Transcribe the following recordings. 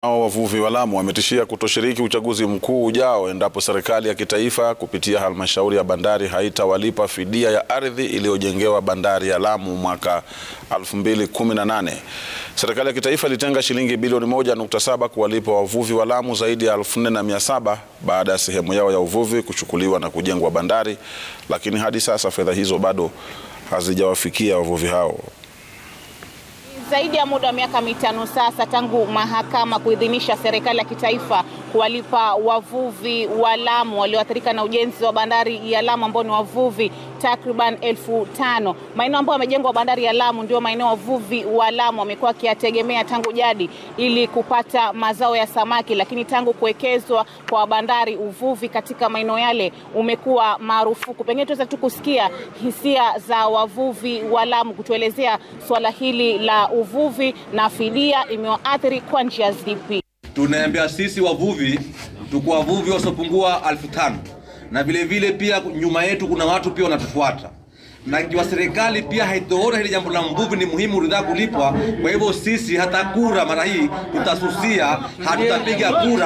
Hao wavuvi wa Lamu wametishia kutoshiriki uchaguzi mkuu ujao endapo serikali ya kitaifa kupitia halmashauri ya bandari haitawalipa fidia ya ardhi iliyojengewa bandari ya Lamu mwaka 2018. Serikali ya kitaifa ilitenga shilingi bilioni 1.7 kuwalipa wavuvi wa Lamu zaidi ya 4700 baada ya sehemu yao ya uvuvi kuchukuliwa na kujengwa bandari, lakini hadi sasa fedha hizo bado hazijawafikia wavuvi hao. Zaidi ya muda wa miaka mitano sasa tangu mahakama kuidhinisha serikali ya kitaifa kuwalipa wavuvi wa Lamu walioathirika na ujenzi wa bandari ya Lamu ambao ni wavuvi takriban elfu tano. Maeneo ambayo yamejengwa bandari ya Lamu ndio maeneo wavuvi wa Lamu wamekuwa wakiyategemea tangu jadi ili kupata mazao ya samaki, lakini tangu kuwekezwa kwa bandari, uvuvi katika maeneo yale umekuwa marufuku. Pengine tuweza tu kusikia hisia za wavuvi wa Lamu kutuelezea swala hili la uvuvi na fidia imewaathiri kwa njia zipi. Tunaambia sisi wavuvi tuko wavuvi wasiopungua elfu tano na vile vile pia nyuma yetu kuna watu pia wanatufuata, na ikiwa serikali pia haitoona hili jambo la mvuvi ni muhimu ridhaa kulipwa. Kwa hivyo sisi hata kura mara hii tutasusia, hatutapiga kura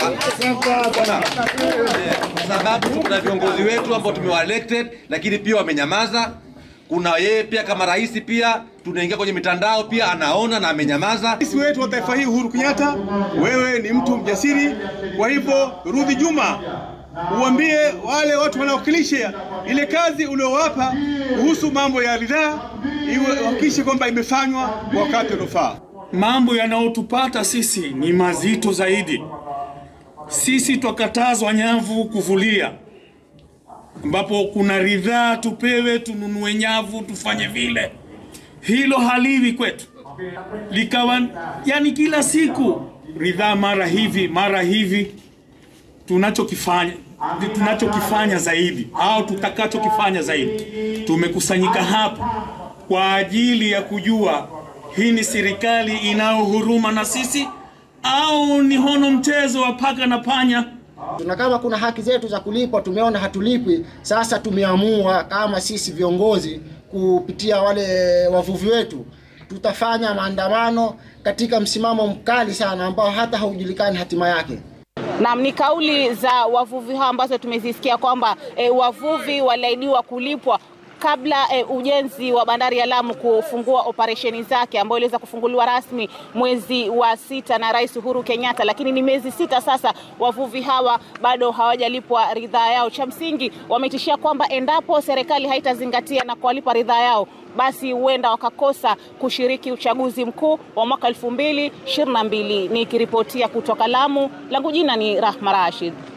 kwa sababu kuna viongozi wetu ambao tumewa elected, lakini pia wamenyamaza. Kuna yeye pia kama rais pia tunaingia kwenye mitandao pia anaona na amenyamaza. Rais wetu wa taifa hii Uhuru Kenyatta, wewe ni mtu mjasiri, kwa hivyo rudi Juma, uambie wale watu wanaowakilisha ile kazi uliowapa kuhusu mambo ya ridhaa, iwe hakikishe kwamba imefanywa kwa wakati unaofaa. Mambo yanayotupata sisi ni mazito zaidi. Sisi twakatazwa nyavu kuvulia, ambapo kuna ridhaa tupewe, tununue nyavu, tufanye vile. Hilo haliwi kwetu, likawa yani kila siku ridhaa, mara hivi mara hivi. Tunachokifanya tunachokifanya zaidi au tutakachokifanya zaidi, tumekusanyika hapa kwa ajili ya kujua hii ni serikali inayohuruma na sisi au ni hono mchezo wa paka na panya. Na kama kuna haki zetu za kulipwa tumeona hatulipwi, sasa tumeamua kama sisi viongozi kupitia wale wavuvi wetu tutafanya maandamano katika msimamo mkali sana ambao hata haujulikani hatima yake. Naam, ni kauli za wavuvi hao ambazo tumezisikia kwamba e, wavuvi waliahidiwa kulipwa kabla e, ujenzi wa bandari ya Lamu kufungua operesheni zake ambayo iliweza kufunguliwa rasmi mwezi wa sita na Rais Uhuru Kenyatta, lakini ni miezi sita sasa, wavuvi hawa bado hawajalipwa ridhaa yao. Cha msingi wametishia kwamba endapo serikali haitazingatia na kuwalipa ridhaa yao basi huenda wakakosa kushiriki uchaguzi mkuu wa mwaka elfu mbili ishirini na mbili. Nikiripotia kutoka Lamu, langu jina ni Rahma Rashid.